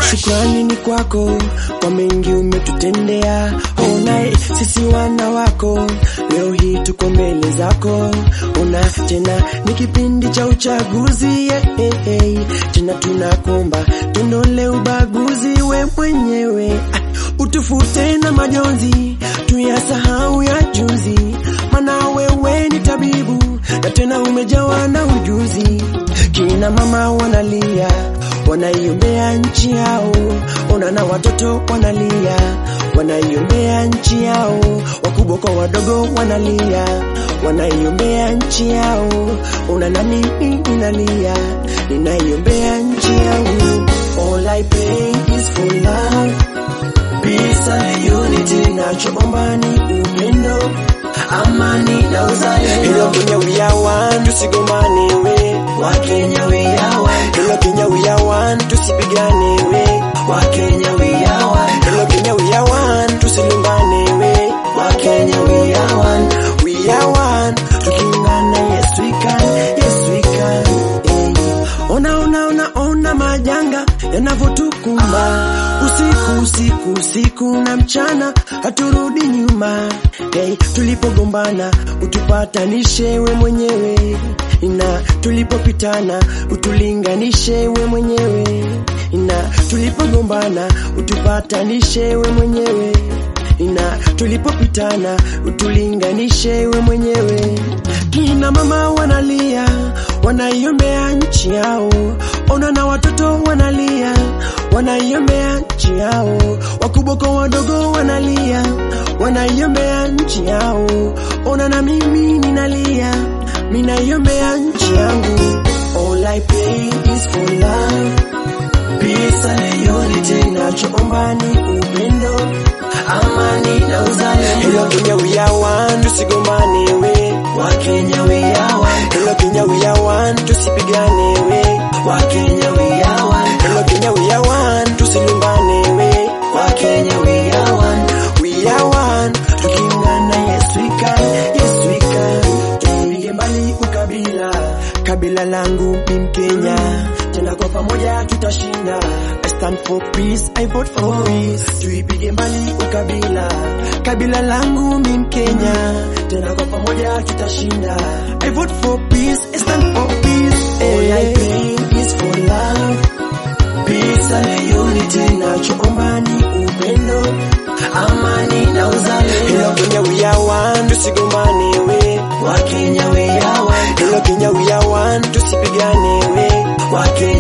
Shukrani ni kwako kwa mengi umetutendea. Ona sisi wana wako leo hii tuko mbele zako. Ona tena ni kipindi cha uchaguzi yeah, hey, hey. Tena tunakomba tundole ubaguzi we mwenyewe ah, utufute na majonzi tuyasahau ya juzi, mana wewe ni tabibu na tena umejawa na ujuzi. Kina mama wanalia wanaiombea nchi yao, ona na watoto wanalia wanaiombea nchi yao, wakubwa kwa wadogo wanalia wanaiombea nchi yao, ona na mimi ninalia ninaiombea nchi yangu. All I pray is for love, peace and unity, nachoomba ni upendo, amani na uzalendo. Hello Kenya we are one, tusigombane we Wakenya we are one. Hello Kenya we are one, tusipigane we Wakenya we are one. Hello Kenya we are one, tusilumbane we Wakenya we are one. We are one, tukiungana yes we can, yes we can. Eh. Ona ona ona ona majanga yanavyotukumba usiku usiku usiku na mchana, haturudi nyuma. Hey, tulipogombana utupatanishe we mwenyewe, na tulipopitana utulinganishe we mwenyewe, na tulipogombana utupatanishe we mwenyewe, na tulipopitana utulinganishe we mwenyewe. Kina mama wanalia, wanaiombea nchi yao, ona na watoto wanalia, wanaiombea nchi yao, wakubwa kwa wadogo wanalia, wanaiombea nchi yao, ona na mimi ninalia, minaiombea nchi yangu. All I pray is for love, peace and unity, nachoomba ni upendo, amani na uzalendo. Hello Kenya we are one, tusigombane we Wakenya we are one. Hello Kenya we are one, tusipigane we Wakenya we are one. Hello Kenya we are one, tusilumbane we Wakenya we are one. We are one, tukiungana yes we can, yes we can. Tupige mbali ukabila, kabila langu ni Mkenya, tena kwa pamoja tutashinda. I stand for peace, I vote for peace. Tuipige mbali ukabila, kabila langu ni Mkenya, tena kwa pamoja tutashinda. I vote for peace, I stand for peace. All I pray is for love, peace and unity, nachoomba ni upendo, amani na uzalendo. Hello Kenya we are one, tusigombane we Wakenya we are one. Hello Kenya we are one, tusipigane we Wakenya